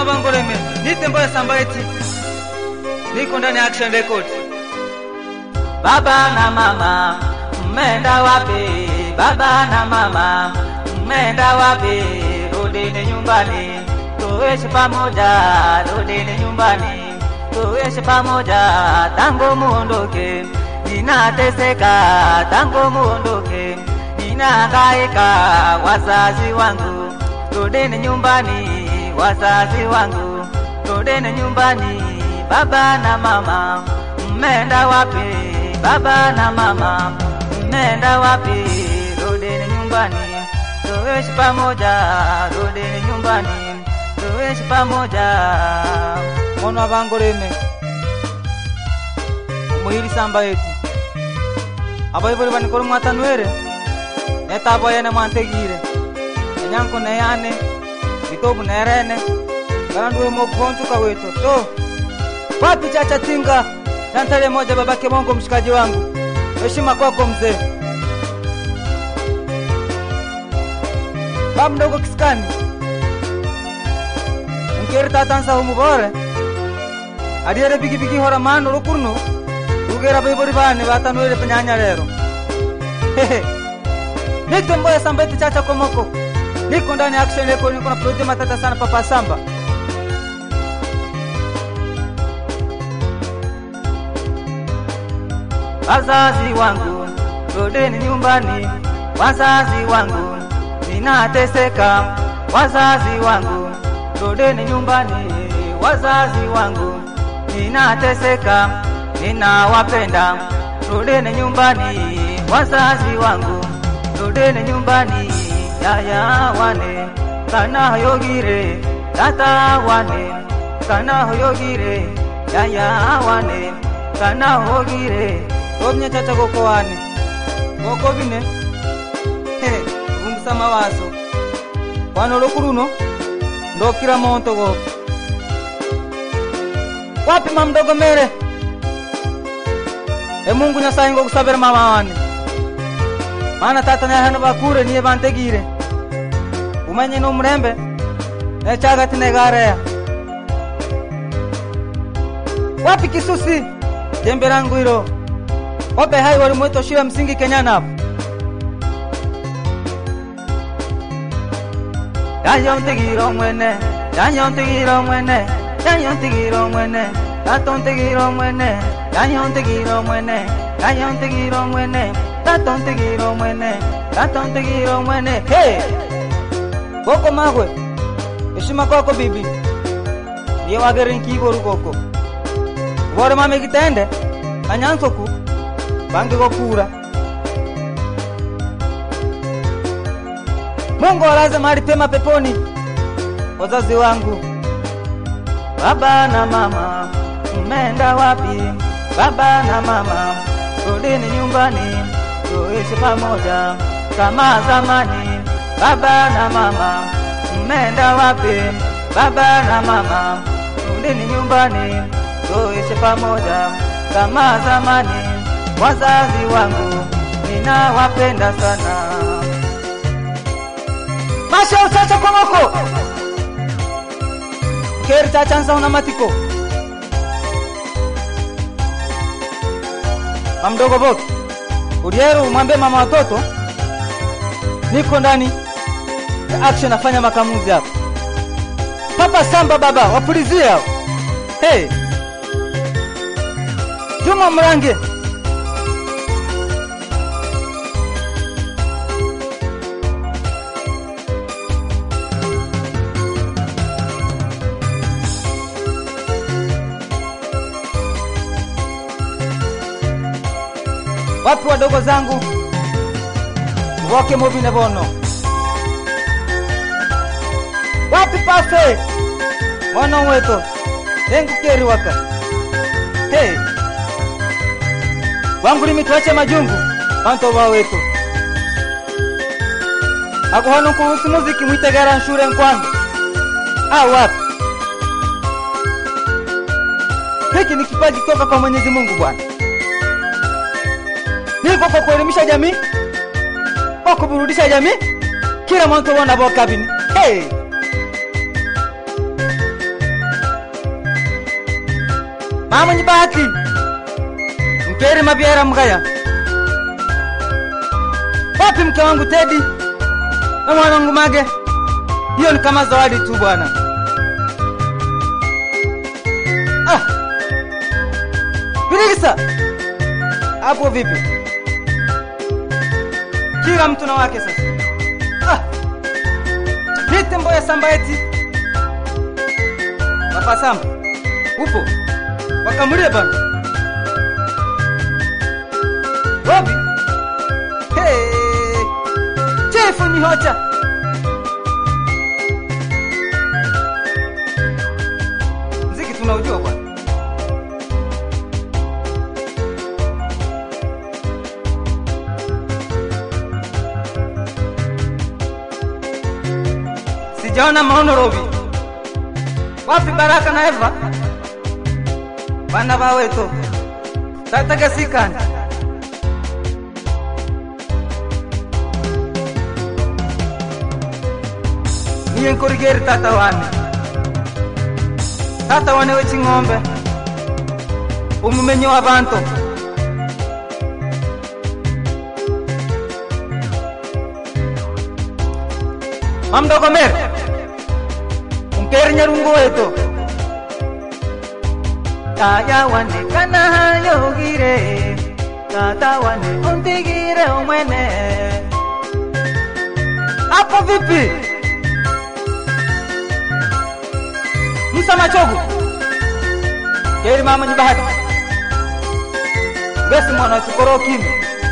Mwana Bangoreme, nite Mboya Sambaiti, niko ndani ya Action Records. Baba na mama mmeenda wapi? Baba na mama mmeenda wapi? Rudini nyumbani tuishi pamoja, rudini nyumbani tuishi pamoja. Tangu muondoke ninateseka, tangu muondoke ninahangaika. Wazazi wangu rudini nyumbani, wazazi wangu rudini nyumbani. Baba na mama mmeenda wapi? Baba na mama mmeenda wapi? Rudini nyumbani tuishi pamoja, rudini nyumbani tuishi pamoja. Mwana Bangoreme, umuhiri Sambaiti, abaibuli banikora mwatanwere netabo yene mwantegire enyanko neyane bitobu nerene garanduwe mokuhonchuka weto to wapi chacha tinga Tantale moja babake Mongo mshikaji wangu. Heshima kwako mzee. Baba mdogo kiskani. Unkeri tatansa humubore. Adiere bigi bigi hora mano rukurno. Ugera bibori bane batanwele penyanya lero. Hehe. Nite mboya sambeti chacha komoko. Niko ndani ya action leko niko na project matata sana papa samba. Wazazi wangu rudini nyumbani, wazazi wangu ninateseka, wazazi wangu rudini nyumbani, wazazi wangu ninateseka, ninawapenda, rudini nyumbani, wazazi wangu rudini nyumbani, yaya wane kana yogire, tata wane kana yogire, yaya wane kana hogire Obnya chacha goko wane. Goko bine. He, vungusa mawazo. Wano lokuruno. Ndokira monto go. Wapi mamdogo mere? E Mungu nyasaye ngo kusabira mama wane. Mana tata na hano bakure niye bantegire. Umenye no murembe. Ne chaga tine garea. Wapi kisusi? Jembe langu hilo. Wape hai walimweto shule ya msingi Kenyana hapo. Yanyontigiro mwene, yanyontigiro mwene, yanyontigiro mwene, tatontigiro mwene, yanyontigiro mwene, yanyontigiro mwene, tatontigiro mwene, tatontigiro mwene. Hey! Goko magwe. Heshima kwako bibi. Ndiye wagere nkiboru goko. Bore mame kitende. Kanyansoku. Bange gokura. Mungu alaze mahali pema peponi. Wazazi wangu. Baba na mama mmeenda wapi? Baba na mama rudini nyumbani, tuishi pamoja kama zamani. Baba na mama mmeenda wapi? Baba na mama rudini nyumbani, tuishi pamoja kama zamani. Wazazi wangu ninawapenda sana. Masha uchacha kwa moko. Keri chacha nsa una matiko. Mamdogo boki. Uliero mwambie mama watoto. Niko ndani ya action nafanya makamuzi hapa. Papa Samba baba wapulizia. hao. Hey. Juma Mrange. Wapi wadogo zangu? Woke mobile bono. Wapi pase? Mwana weto. Dengu keri waka. Hey. Wangu limi tuache majungu. Banto wa wetu. Ako hano kuhusu muziki mwitegara nshure nkwangu. Ah wapi? Hiki ni kipaji kutoka kwa Mwenyezi Mungu Bwana. Niko kwa kuelimisha jamii, kwa kuburudisha jamii, kila mtu wana bo kabini. Hey! mama mwenye bahati mkeri mabiera mgaya wapi mke wangu Tedi na mwana wangu Mage? Hiyo ni kama zawadi tu bwana. Ah, Birigisa hapo vipi? Kila mtu na wake sasa. Ah, nite mboya samba eti Papa Samba upo wakamulie bana wapi? Hey, chefu nyihocha mziki tunaujua bwana. Sijaona maono Robi. Wapi Baraka na Eva? Bana baweto. Tataka sikani. Niye nkorigeri tata wane. Tata wane w'eking'ombe. Umumenyi w'abantu. Mamdogomere. Unkeri nyarungu wetu. Taya wane kana hayogire. Tata wane untigire umwene. Hapo vipi? Musa Machogu. Keri mama ni bahati. Besi mwana tukoro kimi.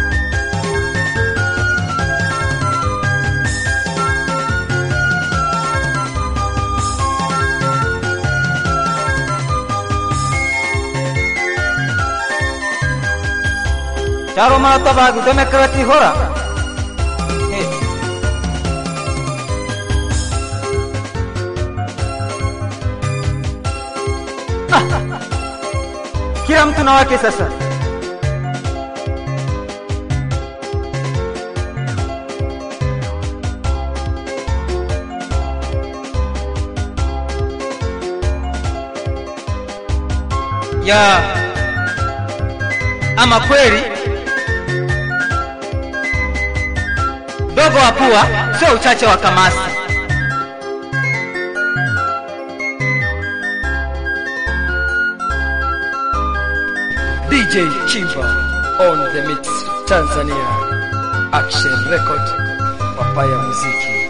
Charo mana toba gudeme krati hora. Hey. Kila mtu na wake sasa. Ya ama kweli dogo wa pua sio uchache wa kamasi. DJ Chiva on the mix Tanzania Action Record Papaya Muziki